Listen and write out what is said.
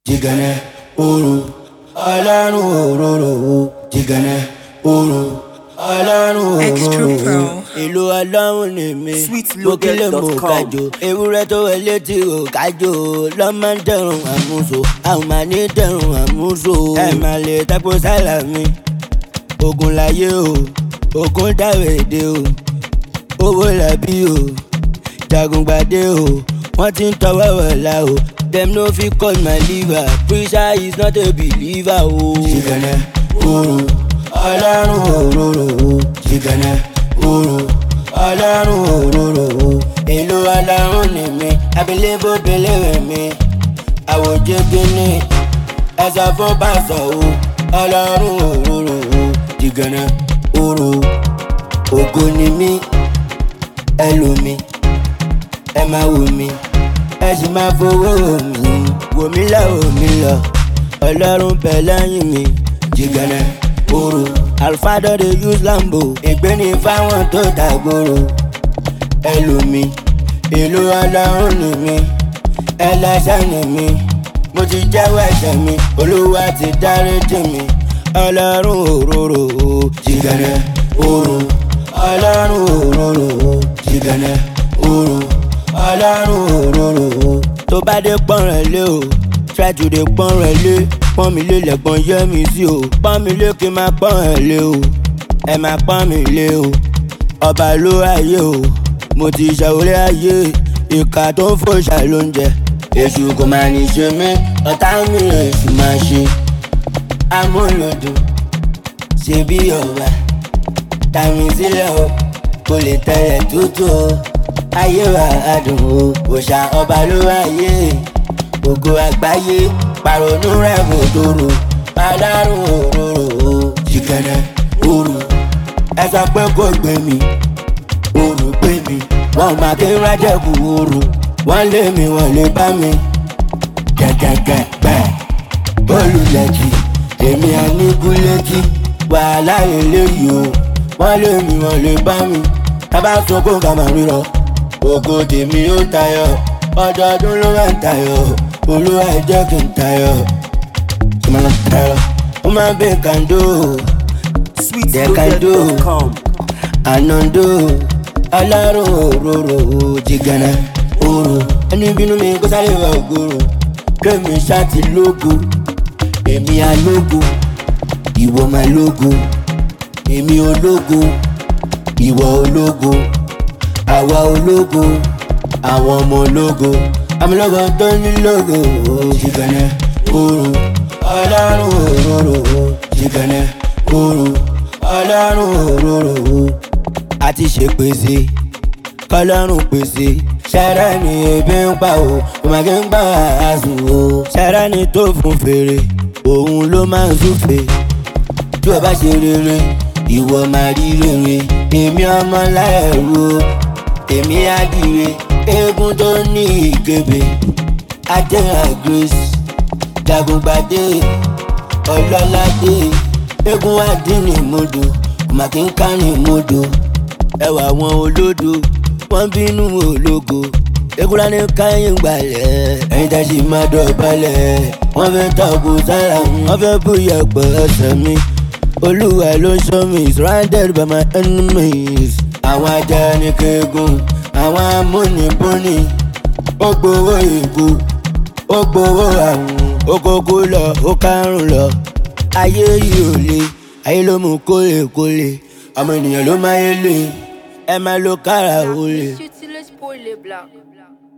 jìgànnà òru ọlọ́run òróró jìgànnà òru ọlọ́run Extra òróró Pro. ìlú ọlọ́run ni mi gbókèlè mò kájò ewúrẹ́ tó wọlé tí ò kájò lọ́mọ ń dẹ̀rùn àmúso àwọn máa ní dẹ̀rùn àmúso ẹ̀ máa lè tako sálà mi ogun láyé o ogun dáwèdè o owó làbí o jagungbadé o wọ́n ti ń tọwọ́ wọ̀lá o dem no fit cut my liver preacher is not a believer o. jìgànnà òru ọlọ́run òróró jìgànnà òru ọlọ́run òróró ìlú ọlọ́run ni mi abilébo belére mi àwòjẹ gíní ẹsẹ̀ fún pásọ̀ o ọlọ́run òróró jìgànnà òru ògo ni mí ẹ lò mí ẹ máa wò mí ẹ sì máa fowó mi wò mí lọ wò mí lọ ọlọ́run bẹ̀ lẹ́yìn mi jìgànnà òru alfado dey use lambo ìgbéni fáwọn tó dàgbòrò ẹ lò mí ìlú ọlọ́run ni mí ẹlẹ́sẹ̀ ni mí mo ti jẹ́wọ́ ẹ̀ṣẹ̀ mi olúwa ti dáríjì mi ọlọ́run òróró jìgànnà òru ọlọ́run òróró jìgànnà òru ọlọ́run òróró tó bá dé pọ́nrán lé o try to dey pọ́nrán lé pọ́n mi lé lẹ́gbọ́n yẹ́ mi sí o pọ́n mi lé kí n máa pọ́nrán lé o ẹ máa pọ́n mi lé o ọba ló ayé o mo ti ṣàwọlé ayé ìka tó ń fòṣà ló ń jẹ èṣù kò máa ní ṣe mí ọ̀tá mi èṣù máa ṣe amúlòdùn ṣe bí ọba tàmí sílẹ̀ o kò lè tẹ̀lẹ̀ tútù o ayé wa adùn o òòṣà ọba ló wáyé ògo àgbáyé pàrònú rẹ̀ kò tóró pàdánù òróró o jìgànnà òru ẹ sọ pé kò gbé mi òru gbé mi wọn máa ké rájẹ̀kù òru wọn lé mi wọn lè bá mi gẹ́gẹ́gẹ́ bẹ́ẹ̀ bọ́ọ̀lù lẹ́jì èmi àníkúlẹ́jì wàhálà eléyìí o wọ́n lé mi wọ́n lè bá mi tábà sunkún ká máa rírọ ògo tèmi ó tayọ ọdọọdún ló máa ń tayọ olúwa ẹ jẹ́ kí n tayọ ìmọ̀ràn tayọ ó máa bẹ kàndó dẹ́kàndó ànàndó ọlọ́run òróró jìgànnà òru ẹni bínú mi kó sáré wà ògoro kémi ṣáàtì lógo èmi alógo ìwọ máa lógo èmi ológo ìwọ ológo àwa ológo àwọn ọmọ ológo amúlógo tó ní lógo jìgànnà òru ọlọ́run òróró jìgànnà òru ọlọ́run òróró àti ṣèpèsè kọlọ́run pèsè ṣẹ́rẹ́ ni ebi ń pa o òmàgé ń gbà àásùn o ṣẹ́rẹ́ ni tó fún fèrè òun ló máa ń súfè tí o bá ṣe rere ìwọ máa rí rere èmi ọmọ láẹ̀rú o èmi àdìrẹ eégún tó ní ìkébé adéhà grace jagungbadé ọlọ́ládé eégún àdínní mọ́dọ̀ màkínkánì mọ́dọ̀ ẹwà wọn olódo wọn bínú ológo ekura ní káyìn gbalẹ̀ ẹ̀yin tá a sì máa dọ̀bálẹ̀ wọ́n fẹ́ tọ́kù sára wọ́n fẹ́ bóyá pọ̀ ẹsẹ̀ mi olúwa ló ń sọ mi surrounded by my enemies àwọn ajá ní keegun àwọn amúnibúni ó gbowó ìkú ó gbowó àrùn ó kókó lọ ó kárùn lọ ayé yìí ò le ayé ló mú kólekóle ọmọ ènìyàn ló máa yé lè ẹ máa lo kára ó lè. Utilize pour les blancs.